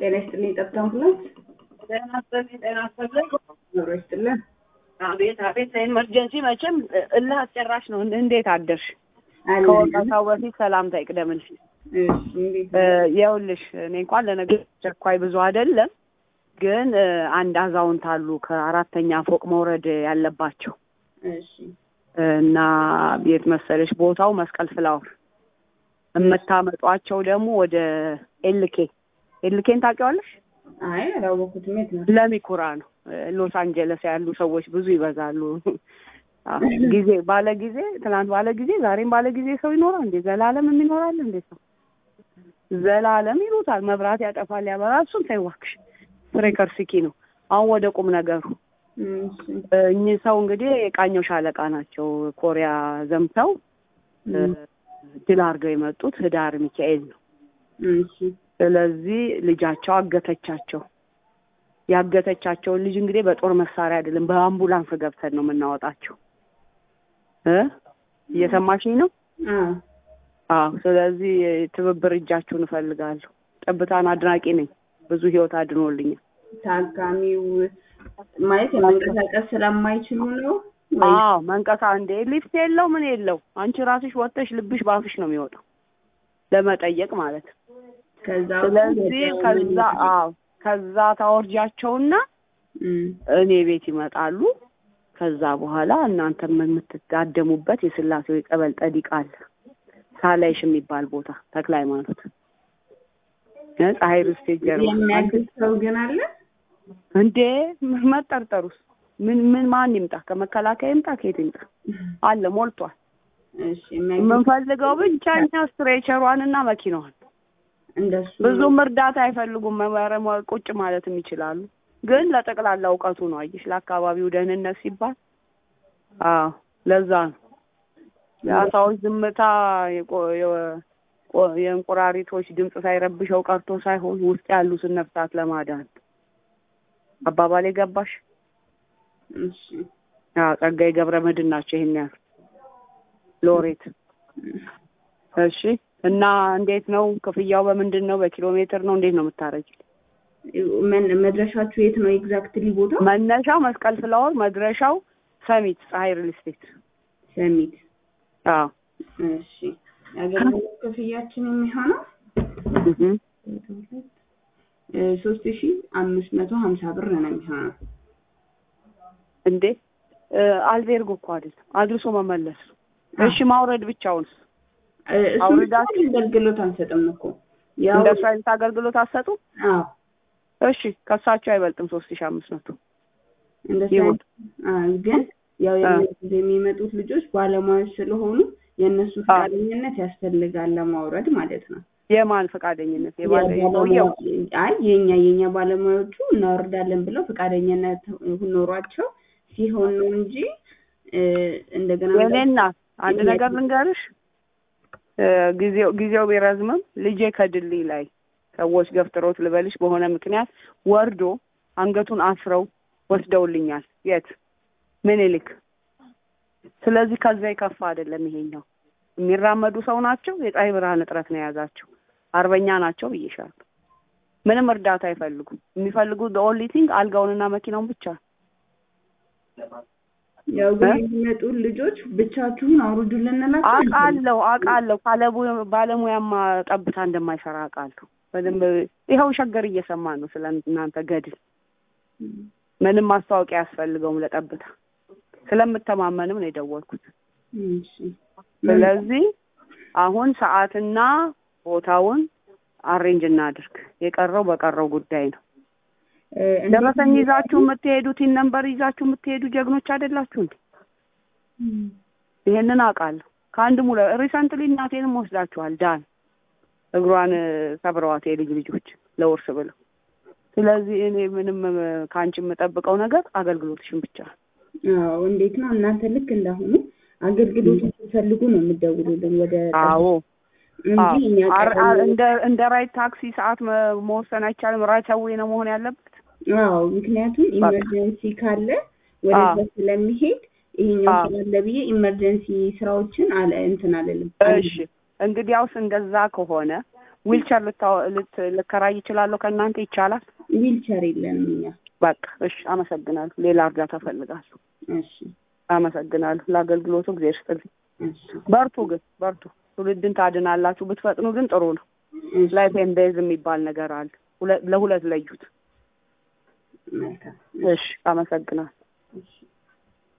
ጤና ይስጥልኝ። ጠብታ አምቡላንስ ጤና ይስጥልኝ። ጤና ይስጥልኝ። ኑሮ ይስጥልን። አቤት አቤት። ኢመርጀንሲ መቼም እልህ አስጨራሽ ነው። እንዴት አደርሽ? አለን። ከወጣታው በፊት ሰላምታ ይቅደምልሽ። እሺ፣ እንዴት እ፣ ነው? ይኸውልሽ እኔ እንኳን ለነገር ቸኳይ ብዙ አይደለም፣ ግን እ፣ አንድ አዛውንት አሉ ከአራተኛ ፎቅ መውረድ ያለባቸው እሺ፣ እና ቤት መሰለሽ ቦታው መስቀል ፍላወር የምታመጧቸው ደግሞ ወደ ኤልኬ ኤልኬን ታውቂዋለሽ? አይ አላወኩትም። የት ነው? ለሚኩራ ነው። ሎስ አንጀለስ ያሉ ሰዎች ብዙ ይበዛሉ። አዎ፣ ጊዜ ባለ ጊዜ ትናንት ባለ ጊዜ ዛሬም ባለ ጊዜ ሰው ይኖራል እንዴ? ዘላለም የሚኖራል እንዴ ሰው? ዘላለም ይሉታል። መብራት ያጠፋል ያበራል። እሱን ተይው እባክሽ። ፍሬከር ሲኪ ነው። አሁን ወደ ቁም ነገሩ እሺ፣ እ፣ እኚህ ሰው እንግዲህ የቃኘው ሻለቃ ናቸው። ኮሪያ ዘምተው እ፣ እም፣ ድል አድርገው የመጡት ህዳር ሚካኤል ነው። እሺ፣ ስለዚህ ልጃቸው አገተቻቸው። ያገተቻቸውን ልጅ እንግዲህ በጦር መሳሪያ አይደለም በአምቡላንስ ገብተን ነው የምናወጣቸው። እ እየሰማሽኝ ነው? አዎ፣ አዎ። ስለዚህ ትብብር እጃችሁን እፈልጋለሁ። ጠብታን አድናቂ ነኝ። ብዙ ህይወት አድኖልኛል። ታካሚው ማለት የመንቀሳቀስ ስለማይችሉ ነው ወይ? አዎ መንቀሳ እንዴ ሊፍት የለው ምን የለው። አንቺ ራስሽ ወጥተሽ ልብሽ ባፍሽ ነው የሚወጣው ለመጠየቅ ማለት ነው። ከዛ ስለዚህ ወደ- ከዛ አዎ ከዛ ታወርጃቸውና እም፣ እኔ ቤት ይመጣሉ። ከዛ በኋላ እናንተም የምትጋደሙበት የስላሴው የጸበል ጠዲቅ አለ ሳላይሽ የሚባል ቦታ ተክለ ሃይማኖት እ ፀሐይ ርስቴ ጀርባ የሚያግዝ ሰው ግን አለ። እንዴ መጠርጠሩስ ምን ምን ማን ይምጣ? ከመከላከያ ይምጣ ከየት ይምጣ? አለ ሞልቷል። እሺ፣ የሚያግዝ የምንፈልገው ብቻ እኛ ስትሬቸሯንና መኪናዋን እንደሱ ብዙም እርዳታ አይፈልጉም። መመረም ቁጭ ማለትም ይችላሉ። ግን ለጠቅላላ እውቀቱ ነው። አየሽ፣ ለአካባቢው ደህንነት ሲባል አዎ፣ ለዛ ነው የአሳዎች ዝምታ የቆ- የ- ቆ- የእንቁራሪቶች ድምፅ ሳይረብሸው ቀርቶ ሳይሆን ውስጥ ያሉትን ነፍሳት ለማዳን አባባሌ ገባሽ? እሺ፣ አዎ፣ ጸጋዬ ገብረ መድኅን ናቸው ይሄን ያህል ሎሬት። እሺ እና እንዴት ነው ክፍያው? በምንድን ነው? በኪሎ ሜትር ነው? እንዴት ነው የምታረጅ? መን- መድረሻችሁ የት ነው ኤግዛክትሊ ቦታ? መነሻው መስቀል ፍላወር፣ መድረሻው ሰሚት ፀሐይ ሪል ስቴት። ሰሚት። አዎ እሺ የአገልግሎት ክፍያችን የሚሆነው እህ ሶስት ሺ አምስት መቶ ሀምሳ ብር ነው የሚሆነው። እንዴ እ፣ አልቤርጎ እኮ አይደለም አድርሶ መመለስ ነው። እሺ ማውረድ ብቻውን እ፣ እሱን አውርዳችሁ- ብቻ አገልግሎት አንሰጥም እኮ ያው እንደሱ አይነት አገልግሎት አሰጡ። አዎ እሺ ከሳቸው አይበልጥም ሶስት ሺህ አምስት መቶ እንደሱ ይሁን። አይነት- አ፣ ግን ያው የሚ- የሚመጡት ልጆች ባለሙያዎች ስለሆኑ የእነሱ ፈቃደኝነት ያስፈልጋል ለማውረድ ማለት ነው። የማን ፈቃደኝነት? የባለ የሰውየው የባለሙያ- አይ የኛ የኛ ባለሙያዎቹ እናወርዳለን ብለው ፈቃደኝነት ኖሯቸው ሲሆን ነው እንጂ እ፣ እንደገና የኔ እናት አንድ ነገር ልንገርሽ፣ እ፣ ጊዜው ጊዜው ቢረዝምም ልጄ ከድልድይ ላይ ሰዎች ገፍትሮት ልበልሽ በሆነ ምክንያት ወርዶ አንገቱን አስረው ወስደውልኛል። የት ምኒልክ። ስለዚህ ከዛ የከፋ አይደለም ይሄኛው። የሚራመዱ ሰው ናቸው። የፀሐይ ብርሃን እጥረት ነው የያዛቸው። አርበኛ ናቸው ብዬሻለሁ። ምንም እርዳታ አይፈልጉም። የሚፈልጉት ኦንሊ ቲንግ አልጋውንና መኪናውን ብቻ ነው። ያው ግን የሚመጡ ልጆች ብቻችሁን አውርዱልን እንላቸው አውቃለሁ አውቃለሁ። ካለ ቡ- ባለሙያማ ጠብታ እንደማይሰራ አውቃለሁ በደንብ። ይኸው ሸገር እየሰማን ነው ስለ እናንተ ገድል። ምንም ማስታወቂያ አያስፈልገውም ለጠብታ። ስለምተማመንም ነው የደወልኩት። እሺ ስለዚህ አሁን ሰዓትና ቦታውን አሬንጅ እናድርግ። የቀረው በቀረው ጉዳይ ነው። እ፣ እንዴት ደረሰኝ ይዛችሁ የምትሄዱት ነንበር ይዛችሁ የምትሄዱ ጀግኖች አይደላችሁ እንዴ? እም፣ ይሄንን አውቃለሁ። ከአንድ ሙለ ሪሰንትሊ እናቴንም ወስዳችኋል። ዳን እግሯን እ፣ ሰብረዋት የልጅ ልጆች ለውርስ ብለው። ስለዚህ እኔ ምንም እ፣ ከአንቺ የምጠብቀው ነገር አገልግሎትሽን ብቻ ነው። አዎ እንዴት ነው እናንተ ልክ እንዳሁኑ አገልግሎት ስትፈልጉ ነው የምትደውሉልን ወደ አዎ እንጂ አዎ። እኛ አር- ቀደም አር- እንደ እንደ ራይት ታክሲ ሰዓት መ- መወሰን አይቻልም። ራይት አዌይ ነው መሆን ያለበት። አዎ ምክንያቱም ኢመርጀንሲ ካለ ወደዛ አዎ። ስለሚሄድ ይሄኛው አዎ። ስላለ ብዬ ኢመርጀንሲ ስራዎችን አለ እንትን አለልም እሺ እንግዲያውስ እንደዛ ከሆነ ዊልቸር ልታ- ልት- ልከራይ ይችላለሁ ከእናንተ ይቻላል? ዊልቸር የለንም እኛ። በቃ እሺ፣ አመሰግናለሁ። ሌላ እርዳታ እፈልጋለሁ። እሺ አመሰግናለሁ ለአገልግሎቱ። እግዚአብሔር ይስጥልኝ። እሺ በርቱ ግን በርቱ። ትውልድን ታድናላችሁ። ብትፈጥኑ ግን ጥሩ ነው። እሺ ላይፍ ኤንድ ዴዝ የሚባል ነገር አለ። ሁለ- ለሁለት ለዩት። መልካም እሺ፣ አመሰግናለሁ። እሺ